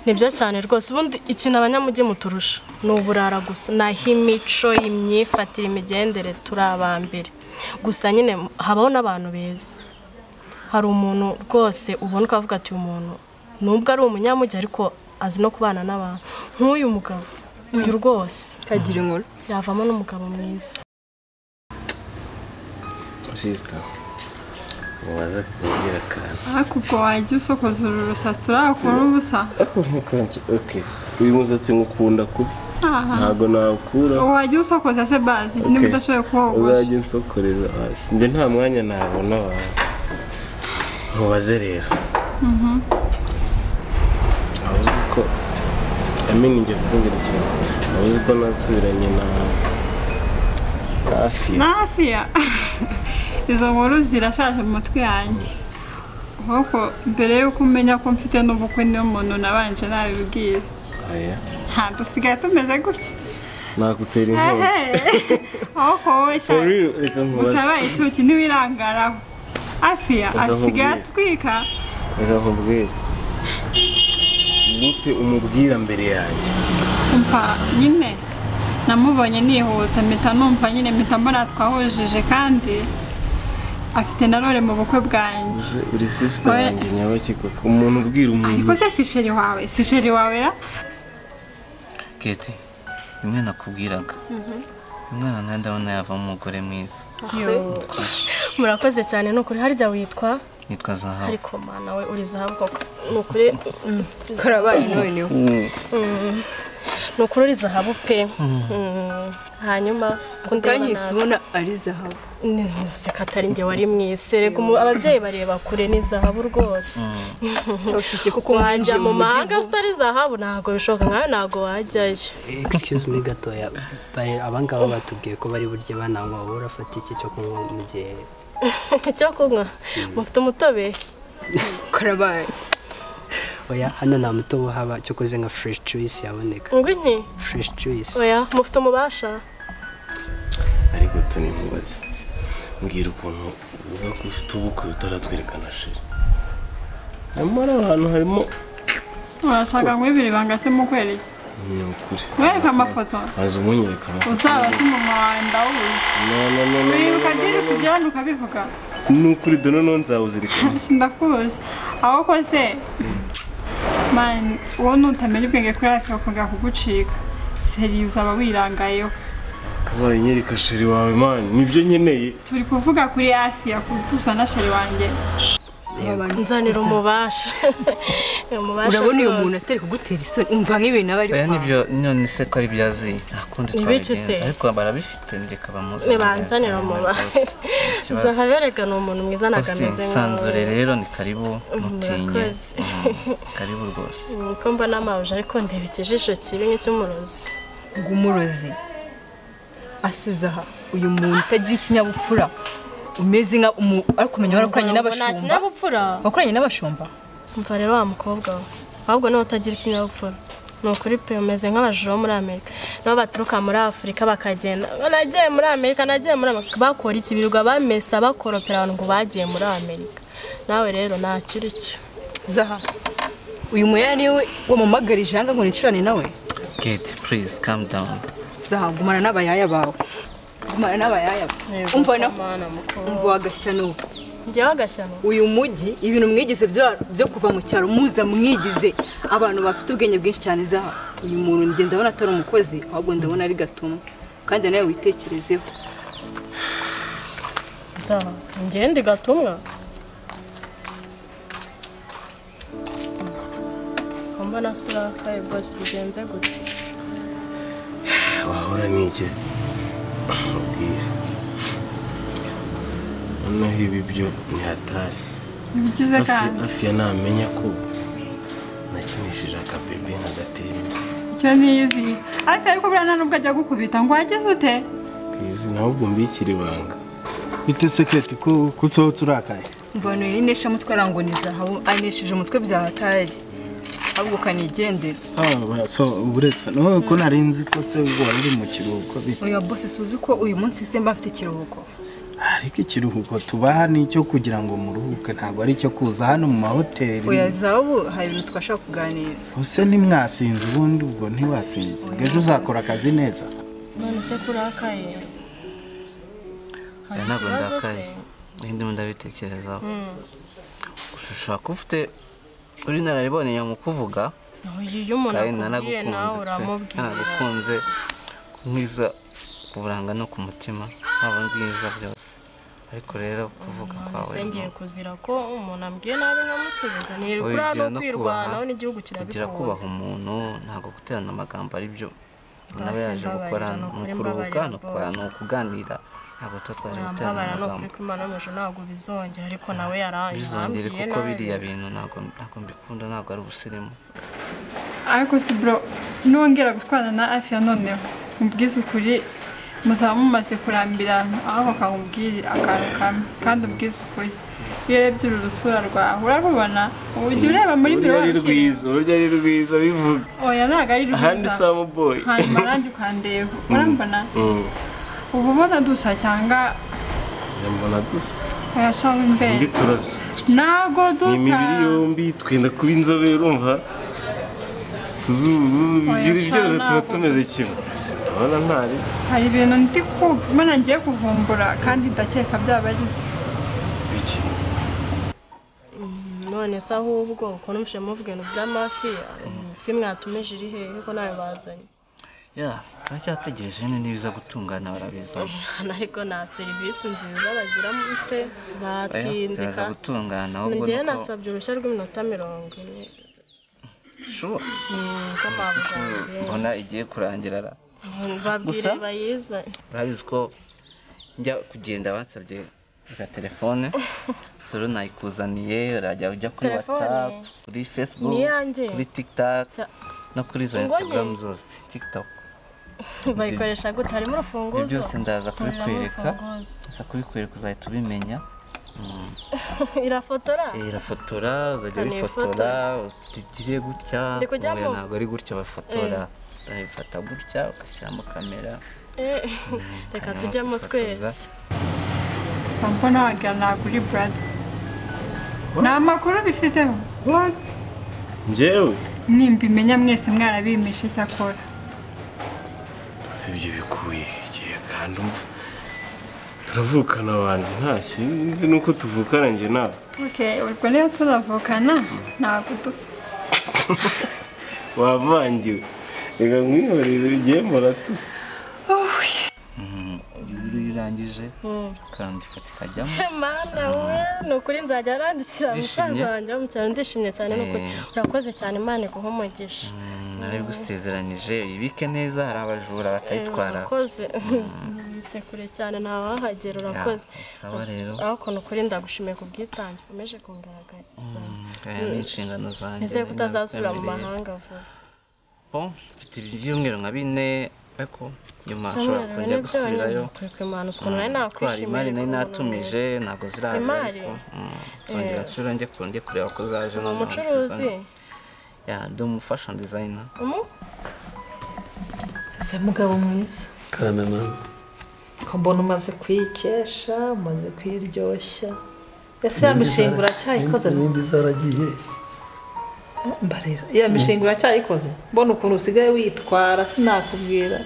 nibyo cyane rwose ubundi ikintu abanyamujyi muturusha ni uburara gusa naho imico imyifatire imigendere turi abambere gusa nyine habaho n'abantu beza hari umuntu rwose ubona ukavuga ati uyu muntu nubwo ari umunyamujyi ariko azi no kubana n'abantu nk'uyu mugabo uyu rwose kagira inkuru yavamo n'umugabo mwiza sisita mubaze kubwira akantu ariko ubwo wajya usokoza uru rusatsi urakora ubusa oke uyu musatsi ngukunda kubi Aha. ntabwo nawukura wajya usokoza se bazi niba udashoboye kuwogosha uzajya unsokoreza hasi njye nta mwanya nabona wawe mubaze rero waba uzi ko yamenya njye kumbwira ikintu waba uzi ko nasubiranye na hafi nafiya izo nkuru zirashaje mu mutwe yanjye nk'uko mbere y'uko umenya ko mfite n'ubukwe niyo muntu nabanje nabibwira oya nta dusigaye tumeze gutya nakutera inkongi ehe ahubwo wowe sha For real, reka nkubaze usaba icuki ntiwirangaraho afiya asigaye nkubwire. atwika reka nkubwire gute umubwira mbere yanjye mva nyine namubonye nihuta mpita numva nyine mpita mbona twahujije kandi afite na role mu bukwe bwanjye Uje uri sisita Oya. yanjye nyabaki koko umuntu ubwira umuntu ariko se si sheri wawe si sheri wawe ra keti bimwe nakubwiraga umwana nawe ndabona yavamo umugore mwiza murakoze cyane ni ukuri harya witwa nitwa zahabu ariko mana we uri zahabu koko ni ukuri mm, karabaye noneho ni ukuri uri zahabu pe Mm, hanyuma ko ndeba kandi nabi. ubona ari zahabu Ni- nuseka atari njye wari mwize reka umu- ababyeyi bareba kure ni zahabu rwose cyabafite kuko wajya mu mahanga mujyi zitari zahabu ntabwo bishoboka nkawe ntabwo wajyayo excuse me gatoya ba- abangaba batubwiye ko bari burye bananywa wowe urafata iki cyo kunywa mu gihe icyo kunywa mufite umutobe karabaye oya hano nta mutobe uhaba cyo kuze nka fresh juice yaboneka ngwini fresh juice oya mufite umubasha ariko tuni nkubaze mbwira ukuntu uvuga ko ufite ubukwe utaratwerekana sheri nyamara aho hantu harimo urashaka nk'ibiri banga se mukwereke ni ukuri wereka amafoto maze umunyereka amafoto uzaba se umuntu wawe ndawuzi no no no no wibuka no, no, byinshi no, no. tugirana ukabivuga ni ukuri dono no nzawuzirikana Ati, ndakuzi aho kose mani wowe nutamenya ubwenge kuri hafi bakongera kugucika seri uzaba wirangayeho kabaye unyereka sheri wawe mani nibyo nkeneye turi kuvuga kuri hafi yakutuza na sheri wanjye nzanira umubasha umubasha urabona uyu rwose. muntu atari kugutera isoni umva nk'ibintu aba ari oya nibyo none se ko ari byazi ntakundi Ni biki se? twabigenza ariko barabifite reka bamuze nibanzanira muba zahabu erega ni umuntu mwiza ntabwo Austin ameze sanzure rero ni karibu mutinye murakoze. Mm, karibu rwose ko mbona amawuje ariko ndeba ikijisho kibi nk'icy'umurozi umurozi asize aha uyu muntu utagira ikinyabupfura umeze nka umu ariko umenya warakoranye nta n'abashumba kinyabupfura wakoranye n'abashumba mva rero wa mukobwa we ahubwo nawe utagira ikinyabupfura ni ukuri pe umeze nk'abajura bo muri amerika nabo baturuka muri afurika bakagenda "Ngo nagiye muri amerika nagiye muri amerika bakora iki birirwa bamesa bakoropera abantu ngo bagiye muri amerika nawe rero ntacyo uri cyo zaha uyu muya niwe wamamagarije aha ngaha ngo nicirane nawe keti purize kamu dawuni zaha gumana n'abayaya bawe gumana n'abayaya bawe umva na Mana mukobwa umva wagashyanuka njyewe agashyano uyu mujyi ibintu mwigize byo- byo kuva mu cyaro muza mwigize abantu bafite ubwenge bwinshi cyane zaha uyu muntu njye ndabona atari umukozi ahubwo ndabona ari gatumwa kandi nawe witekerezeho gusa ngende gatumwa mbona se urakaye rwose bigenze gutya wahora ni iki mubwira noneho ibi byo ntihatari bigize kandi hafi ya namenya ko nakinishije akabebe nkagatera icyo ntizi hafi ariko buriya nta n'ubwo ajya gukubita ngo wageze ute izi ahubwo mbikira ibanga bite seketi ko usohotse urakaye mvano yinesha mutwe arango ni zahabu anesheje umutwe bya hatari ahubwo kanigendere ah so buretse no ko nari nzi ko se ubwo wari uri mu kiruhuko uyu wa bose suzi ko uyu munsi se mba mfite ikiruhuko ariko ikiruhuko tubaha ni icyo kugira ngo muruhuke ntabwo ari icyo kuza hano mu mahoteli oya za ubu hari ibintu twashaka kuganira ese ntimwasinze ubundi ubwo ntiwasinze ejo uzakora akazi neza none se kurakaye oya ntabwo ndakaye ndimo ndabitekerezaho ushobora kuba ufite uri inararibonye mu kuvuga iyo umuntu kandi akubwiye nawe nanagukunze pe, uramubwira nanagukunze nkwiza kuburanga no ku mutima haba bwiza byose ariko rero kuvuga kwawe Ese ngiye no- kuzira ko umuntu ambwiye nabi nkamusubiza ni Oya, rukuri ugira no no kwirwanaho kubaha- n'igihugu kugira kirabikunda kubaha umuntu ntabwo guterana amagambo ari byo nawe Basi yaje gukora mbabarira, ni nukuri ukuruhuka mbabarira ni ukura boss. ni ukuganira ntabwo tuba twaje guterana urambabara ni ukuri amagambo ko imana yo mu ijuru ntabwo bizongera ariko nawe yarambwiye bizongere kuko nabi. biriya bintu ntabwo ntabwo mbikunda ntabwo ari ubusirimu ariko si bro nongera gutwarana na afiya noneho mubwize ukuri muzaba mumaze kurambirana aho bakamubwirira akantu kamwe kandi ubwize ukuri iyo urebye uru rusura rwawe urarubona ujya ureba muri ari miriyoni rwiza urujya ari rwiza bivuga oya ntabwo ari ahandi rwiza usamu boyi hanyuma nanjye ukandeba urambona uba ubona dusa cyangwa nyambona dusa urashaho imbere mbi turasa ntabwo ni dusa imibiri yombi twenda kuba inzobere urumva tuzuru ibyo byose tuba tumeze kimwe urabona ntari hari ibintu ndi kubona ngiye kuvumbura kandi ndakeka byaba ari byo biki none se ahubwo ukuntu mushe muvuga ibintu by'amafi ifi mwatumije iri hehe ko nawe bazanye ya turacyategereje ni nibiza gutungana barabizana ariko nta serivisi nziza bagira muri twe Oya, batinze biraza kandi gutungana ahubwo ngewe nuko nasabye uruhushya rw'iminota mirongo ine bishoboka Hmm, ko ko babuzaniye mbona igiye kurangira ra- babwire Gusa- bayizane urabizi ko njya kugenda bansabye agatelefone solo nayikuzaniye urajya ujya kuri Telefone? whatsapp kuri facebook Ni iyanjye? kuri tiktok Cya- no kuri za Ngo instagram njye? zose tiktok bayikoresha gute harimo urufunguzo ibyo byose ndaza Harimo kubikwereka urufunguzo. nza kubikwereka uzahita ubimenya Mm. irafotora Eh, irafotora uzajya Hano wifotora utugire gutya Ndi kujyamo. oya, ntabwo ari gutya bafotora urayifata gutya ugashyiramo kamera Eh, reka hanyuma tujyemo ukifotoza. twese mbona wagira ntabwo uri brada nta makuru bifiteho njyewe nimbimenya mwese mwarabimishe cyakora si ibyo bikuye igihe kandi umva turavukana banjye nta kibi nzi nuko tuvukana njye nawe okay ubwo rero turavukana ntabwo dusa wavangiwe reka nkwihorere ugiye muratusa Mhm, iyo irangije kandi ifoto ikajyamo mana we ni ukuri nzajya arandikira musaza Wishimye? wanjye wamukira ndishimye cyane ni ukuri Eh. urakoze cyane imana iguha umugisha Mm, narabigusezeranije ibike neza hari abajura batayitwara urakoze nibitse kure cyane ntawahagera urakoze aba rero aho ukuntu ukuri ndagushimiye ku bwitange ukomeje kungaragariza Mm, oya, ni inshingano zanjye nizere ko nari utazasubira mu nabitabiriye. mahanga vuba Bon, mfite ibyumweru nka bine ariko nyuma nshobora cyumweru bine kongera gusubirayo by'abanyamakwirwa imanus ukuntu nari Mm, ko hari nakwishimiye imari nari kubona natumije umuntu ntabwo ziraza Imari? ariko mm, nzongera nsubire njye ku- njye kureba ko zaje wese. ni noneho umucuruzi nzibona. ya ndi umufashion designer umu ese mugabo mwiza kame mama ko mbona umaze kwikesha umaze kwiryoshya ese ya mishinga uracyayikoze n'indi zaragiye mbarira ya mishinga uracyayikoze mbona ukuntu usigaye witwara sinakubwira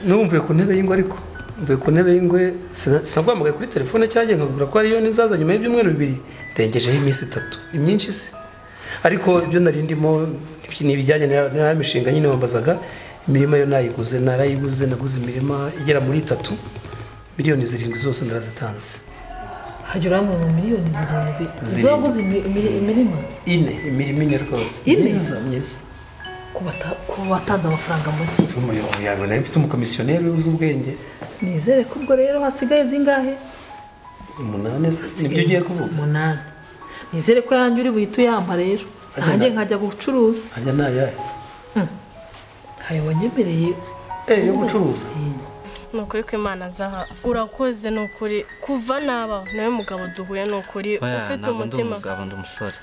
numvuye ku ntebe y'ingwe ariko mvuye ku ntebe y'ingwe sina- sinaguhamagaye kuri telefone cyangwa nkakubwira ko ariyo nizaza nyuma y'ibyumweru bibiri rengejeho iminsi itatu ni myinshi se ariko ibyo nari ndimo ni- ni ibijyanye na na ya mishinga nyine wambazaga imirima yo nayiguze narayiguze naguze imirima igera muri itatu miliyoni zirindwi zose ndarazitanze hajya urambona miliyoni zirindwi Zirindwi. zoguze imi- imi- imirima ine imirima ine rwose Ine? myiza myiza ku bata- ku batanze amafaranga make Uzi umuyobozi yawe nawe mfite umukomisiyoneri uzi ubwenge nizere ko ubwo rero hasigaye zingahe umunani se nibyo ugiye kuvuga umunani nizere ko yanjye uri buhite uyampa rero Ajya nanjye na- nkajya gucuruza hajya nayahe ntayo wanyemereye eh yo gucuruza ni ukuri ko imana zaha urakoze ni ukuri kuva naba nawe mugabo duhuye ni ukuri Oya, ufite ntabwo ndi umutima umugabo ndi umusore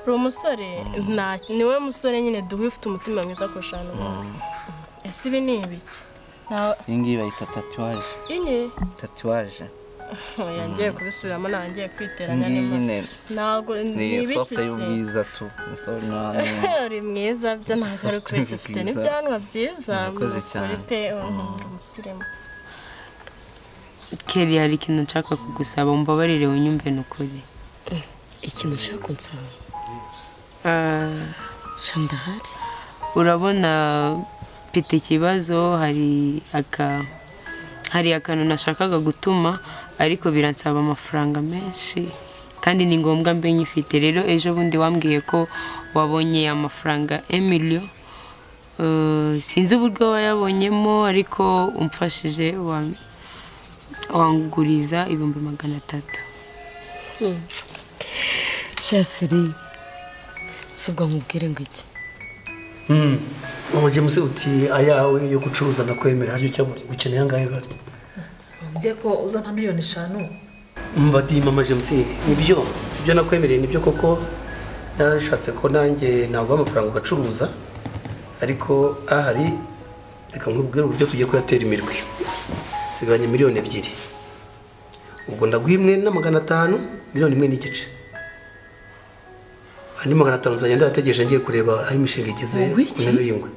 uri umusore nta- ni wowe musore nyine duhuye ufite umutima mwiza kurusha n'ubundi ese ibi ni ibiki Nta- iyi ngiyi bayita tatuwaje inye tatuwaje yongeye kubisubiramo ntangiye kwiteranya ngiyi nimba- nyine ntabwo ni isoko ntibikize y'ubwiza tu isoko n'ahantu uri mwiza byo ntabwo ari ukuri dufite bwiza. n'ibyanwa byiza Murakoze by'ukuri cyane. pe umusirimu keri hari ikintu nshaka kugusaba mbabarire unyumve ni ukuri ikintu ushaka kunsaba Ah, shandahari urabona mfite ikibazo hari aka hari akantu nashakaga gutuma ariko biransaba amafaranga menshi kandi ni ngombwa mbe nyifite rero ejo bundi wambwiye ko wabonye amafaranga emiliyo sinzi uburyo wayabonyemo ariko umfashije wa- wanguriza ibihumbi magana atatu shasiri si ubwo nkubwire ngo iki umujye musi uti ayawe yo gucuruza nakwemera haryo cyangwa ukeneye angahe bari Mbwiye ko uzana miliyoni eshanu mbati mama jemusi nibyo ibyo nakwemereye nibyo koko nashatse ko nanjye naguha amafaranga ugacuruza ariko ahari reka nkubwire uburyo tugiye kuyatera imirwi nsigaranye miliyoni ebyiri ubwo ndaguha imwe na magana atanu miliyoni imwe n'igice andi magana atanu nzajya ndayategereje ngiye kureba aho imishinga igeze ku ntebe y'ingwe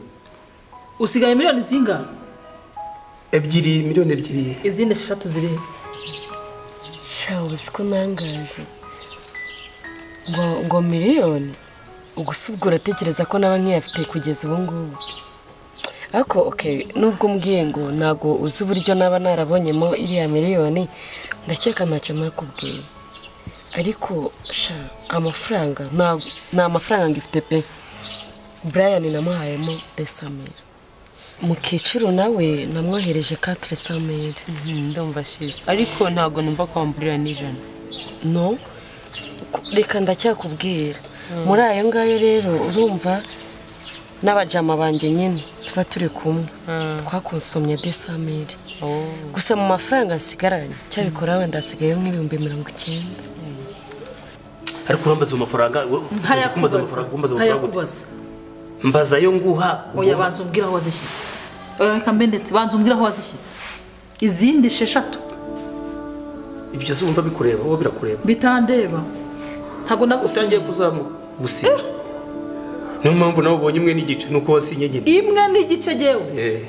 usigaye miliyoni zingana ebyiri miliyoni ebyiri izindi eshatu ziri he? shawe si ko nangaje ngo ngo miliyoni ubwo si ubwo uratekereza ko naba nkiyafite kugeza ubu ngubu ariko oke nubwo umbwiye ngo ntabwo uzi uburyo naba narabonyemo iriya miliyoni ndakeka ntacyo nakubwiye ariko sha amafaranga ntabwo- ni amafaranga ngifite pe brian namuhayemo desamere mu kiciro nawe namwohereje katire samere ndumva shize ariko ntabwo numva ko wamburira n'ijana no reka ndacyakubwira muri ayo ngayo rero urumva n'abajama banjye nyine tuba turi kumwe twakonsomye desamire gusa mu mafaranga nsigaranye cyabikora wenda hasigaye nk'ibihumbi mirongo icyenda ariko urambaza ayo mafaranga urambaza amafaranga urambaza amafaranga gute? ntayakubaza mbaza ayo nguha oya banza umbwire aho wazishyize oya reka mbe ndetse banza umbwire aho wazishyize izindi esheshatu ibyo se wumva bikureba wowe birakureba bitandeba ntabwo nagusinya utangiye kuzamuka gusinya niyo mpamvu nawe ubonye imwe n'igice ni uko wasinye nyine imwe n'igice gewe Eh,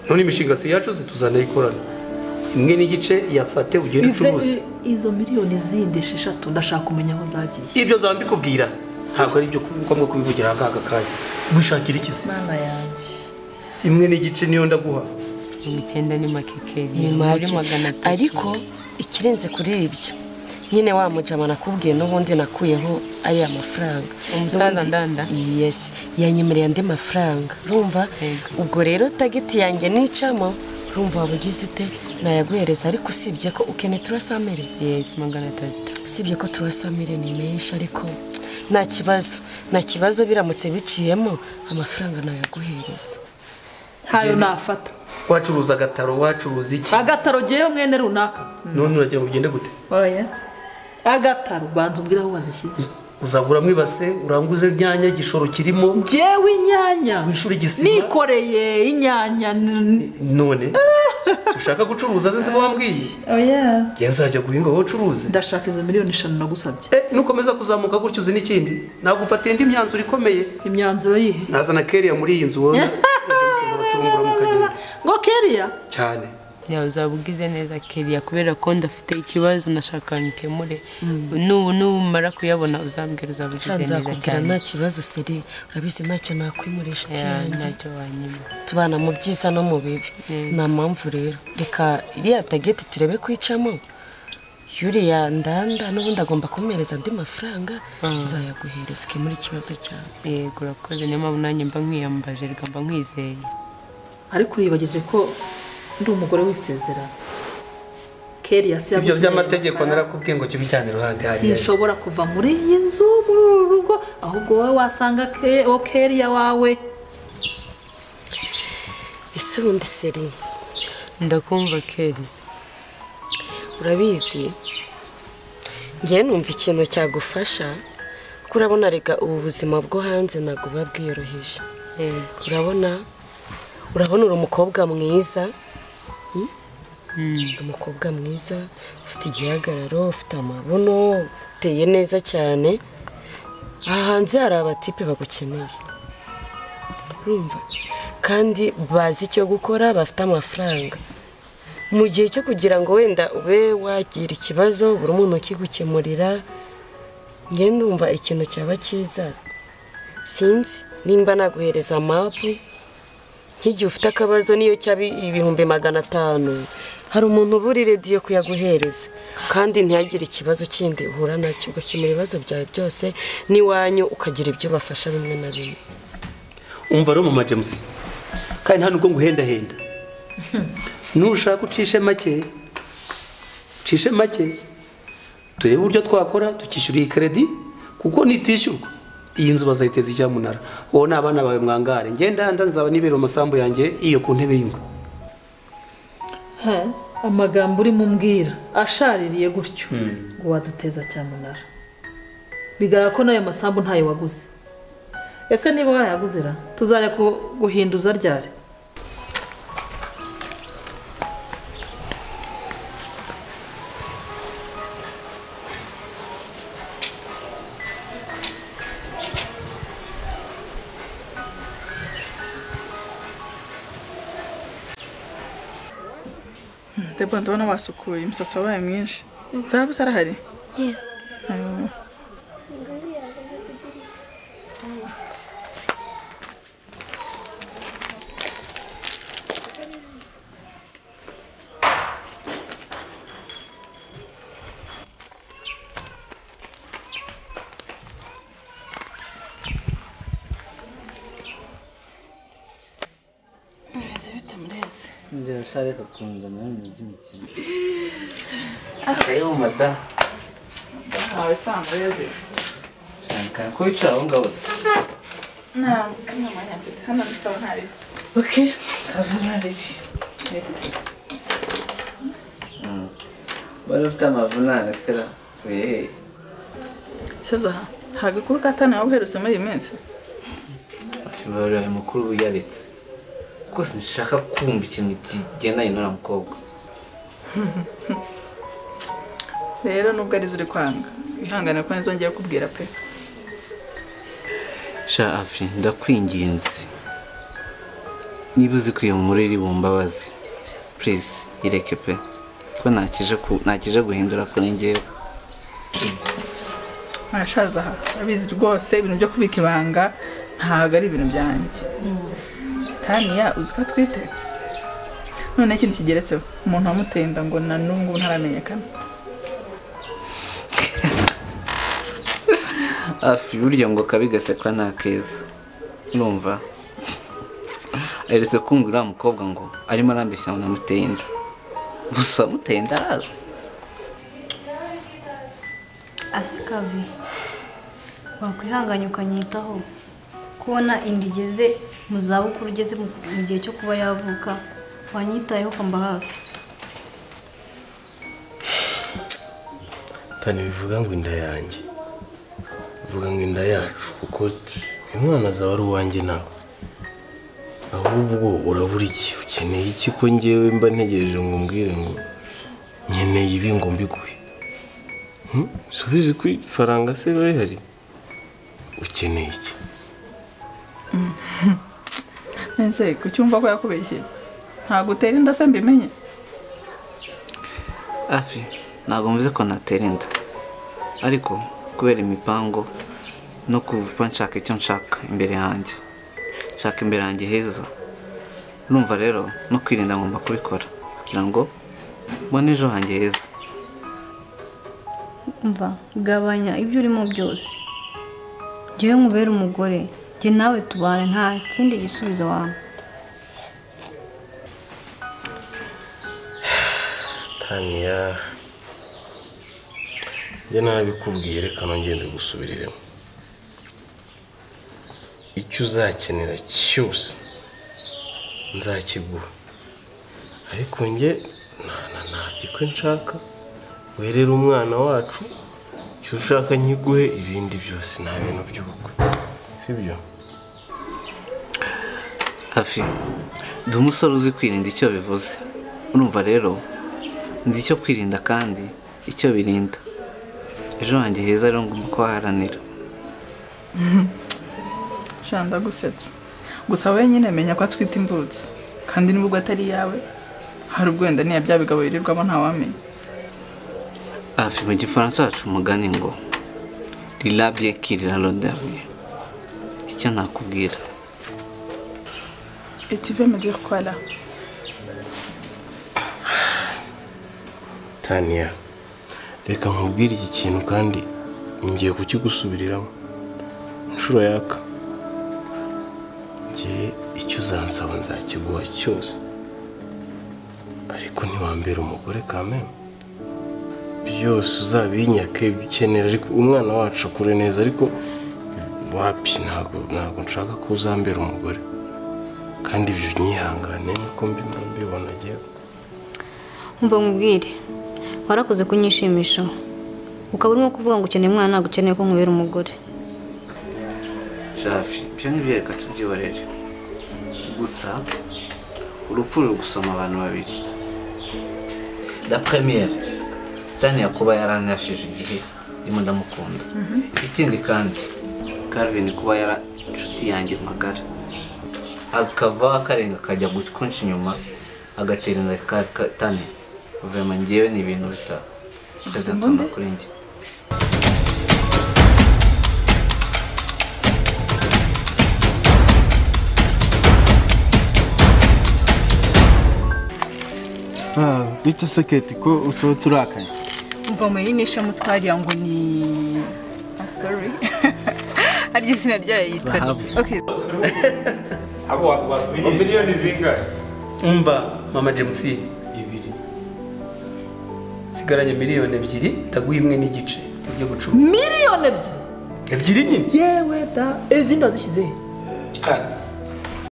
none imishinga si yacu tuzanayikorana imwe n'igice yafate ugenda Izo- ucuruze izo miliyoni zindi esheshatu ndashaka kumenya aho zagiye ibyo nzaba mbikubwira ntabwo ari ibyo ngombwa kubivugira aha ngaka kanya wishakira iki se mana yanjye imwe n'igice niyo ndaguha mirongo icyenda ni make keri ni muri make magana atatu ariko ikirenze kuri ibyo nyine wa mujama nakubwiye n'ubundi nakuyeho ariya mafaranga Umusaza N'ubundi- ndanda? yesi yanyemereye andi mafaranga urumva ubwo rero tageti yanjye nicamo urumva waba ugize ute nayaguhereza ariko usibye ko ukene turasamire yesi magana atatu usibye ko turasamire ni menshi ariko nta kibazo nta kibazo biramutse biciyemo amafaranga nayaguhereza ntayo nafata wacuruza agataro wacuruza iki agataro gewe mwene runaka none uragira ngo ugende gute oya agataro banza umbwire aho wazishyize uzaguramo ibase uranguze imyanya igishoro kirimo gewe inyanya wishyura igisima nikoreye inyanya n- none si ushaka gucuruza se siko wambwiye oya njye nzajya guhinga wowe ucuruze ndashaka izo miliyoni eshanu nagusabye Eh, nukomeza kuzamuka gutyo uzi n'ikindi nagufatira indi myanzuro ikomeye imyanzuro yihe nazana keriya muri iyi nzu wowe turungura mu kagenda ngo keriya cyane nawe uzaba ugize neza keriya kubera ko ndafite ikibazo nashaka nkemure n'ubu n'umara kuyabona uzambwira uzaba ugize cyane neza nzakubwira cyane nta kibazo seri urabizi ntacyo nakwimura inshuti Ya, yanjye ntacyo wanyima tubana mu byiza no mu bibi nta mpamvu rero reka iriya tageti turebe kwicamo yuriya ndanda n'ubundi agomba kumuhereza andi mafaranga nzayaguhereza ukemura ikibazo cyawe yego urakoze niyo mpamvu nanjye mba nkwiyambaje reka mba nkwizeye ariko uribagije ko ndi umugore w'isezerano keriya si ibyo yagusigaye. by'amategeko narakubwiye ngo kibijyane iruhande hariya sinshobora kuva muri iyi nzu muri uru rugo ahubwo wowe wasanga ke- uwo keriya wawe ese ubundi seri ndakumva keri urabizi ngewe numva ikintu cyagufasha kuko urabona rega ubu buzima bwo hanze ntabwo buba bwiyoroheje yego urabona urabona uri umukobwa mwiza mm? umukobwa mwiza ufite igihagararo ufite amabuno uteye neza cyane aha hanze hari abatipe bagukeneye urumva kandi bazi icyo gukora bafite amafaranga mu gihe cyo kugira ngo wenda ube wagira ikibazo buri umuntu ukigukemurira ngenda umva ikintu cyaba cyiza sinzi nimba naguhereza mapu nk'igihe ufite akabazo niyo cyaba ibihumbi magana atanu hari umuntu uba uri rediyo kuyaguhereza kandi ntihagire ikibazo kindi uhura nacyo ugakemura ibibazo byawe byose n'iwanyu ukagira ibyo ubafasha bimwe na bimwe umva rero mama james kandi nta nubwo nguhendahenda nushaka ucishe make ucishe make turebe uburyo twakora tukishyura iyi kredi kuko nitishyurwa iyi nzu bazayiteza ijyamunara wowe n'abana bawe mwangare ngenda nzaba nibera amasambu yanjye iyo ku ntebe y'ingwe Ha, amagambo urimo umbwira ashaririye gutyo ngo waduteza cyamunara bigaragara ko n'ayo masambu ntayo waguze ese niba wayaguze ra tuzajya ku- guhinduza ryari ndabwo ndabona wasukuye umusatsi wabaye mwinshi zahabu zarahari Ayo. Murezi bite murezi njye nshaka kungana mu by'imikino ayo mada ntawe usanga murezi shanka ko wicara aho ngaho se nta kamwe mwanya mfite hano bisaba ntari ok saza ntari Mm. wari ufite amavunane sera uye hehe saza hari agakuru ka tanu waba uherutse muri iyi minsi ibarura mukuru uyaretse rwose nshaka kumva ikintu kigendanye n'uriya mukobwa rero nubwo arizo uri kwanga wihangane ko nizongeye kubwira pe sha afi ndakwinginze niba uzi ko iyo nkuru iri bumbabazi purize ireke pe ko nakije ku- nakije guhindura kuri njyewe ntashaza aha urabizi rwose ibintu byo kubika ibanga ntabwo ari ibintu byanjye taniya uzi ko atwite none ikintu kigeretseho umuntu wamuteye inda ngo na n'ubu ngubu ntaramenyekana afi burya ngo kabi gasekwa nta keza urumva aheretse kumva uriya mukobwa ngo arimo arambeshya ngo namuteye inda gusa amuteye inda arazwi asikavi wakwihanganye ukanyitaho kubona inda igeze mu zabukuru ugeze mu mu gihe cyo kuba yavuka wanyitayeho ukamba hafi tani bivuga ngo inda yanjye bivuga ngo inda yacu kuko uyu mwana azaba ari uwanjye nawe ahubwo urabura iki ukeneye iki ko ngewe mba ntegereje ngo umbwire ngo nkeneye ibi ngo mbiguhe Hmm? Si ubizi ko ifaranga se biba rihari ukeneye iki nese ku cyumva ko yakubeshye ntabwo utera inda se mbimenye afi ntabwo mvuze ko natera inda ariko kubera imipango no kuva nshaka icyo nshaka imbere yanjye nshaka imbere yanjye heza urumva rero no kwirinda ngomba kubikora kugira ngo mbone ejo hanjye heza umva gabanya ibyo urimo byose njyewe nkubera umugore njye nawe tubane nta kindi gisubizo wawe taniya njye nabikubwiye reka nongere mbigusubiriremo icyo uzakenera cyose nzakiguha ariko njye nta- nta- nta gikwe nshaka werere umwana wacu icyo ushaka nkiguhe ibindi byose nta bintu by'ubukwe sibyo hafi ndi umusore uzi kwirinda icyo bivuze urumva rero nzi icyo kwirinda kandi icyo birinda ejo hanjye heza rero ngomba kuhaharanira shanda gusetsa gusa wowe nyine menya ko atwite imvutsi kandi n'ubwo atari iyawe hari ubwo wenda niya bya bigabo birirwamo ntawamenya hafi mu gifaransa hacu umugani ngo rirabye kirira roderiye icyo nakubwira Et tu veux me dire quoi là taniya reka nkubwire iki kintu kandi ngiye kukigusubiriramo inshuro yaka ngiye icyo uzansaba nzakiguha cyose ariko ntiwambere umugore kamere byose uzabinyake ibyo ukenera ariko umwana wacu akure neza ariko wapi ntabwo ntabwo nshaka ko uzambera umugore kandi ibyo unyihangane niko mbina mbibona njyewe Umva nkubwire warakoze kunyishimishaho ukaba urimo kuvuga ngo ukeneye umwana ntabwo ukeneye ko nkubera umugore shafi ibyo ngibyo reka tubyihorere gusa urupfu ruri gusoma abantu babiri da premiere taniya kuba yaranyashije igihe ndimo ndamukunda ikindi kandi Calvin kuba yari inshuti yanjye magara akava akarenga akajya gukunsha inyuma agatera inda ka- taniya vema ngewe ni ibintu bitatu bizatunga kuri njye bita seketi ko usohotse urakaye mva mu yinisha mutwarira ngo ni ah sorry harya izina ryayo yitwa Zahabu. okay abo watubiye miliyoni zingahe umva mama james ibiri sigaranye miliyoni ebyiri ndaguha imwe n'igice ujye gucuma miliyoni ebyiri ebyiri nyine yewe da izindi wazishyize he kati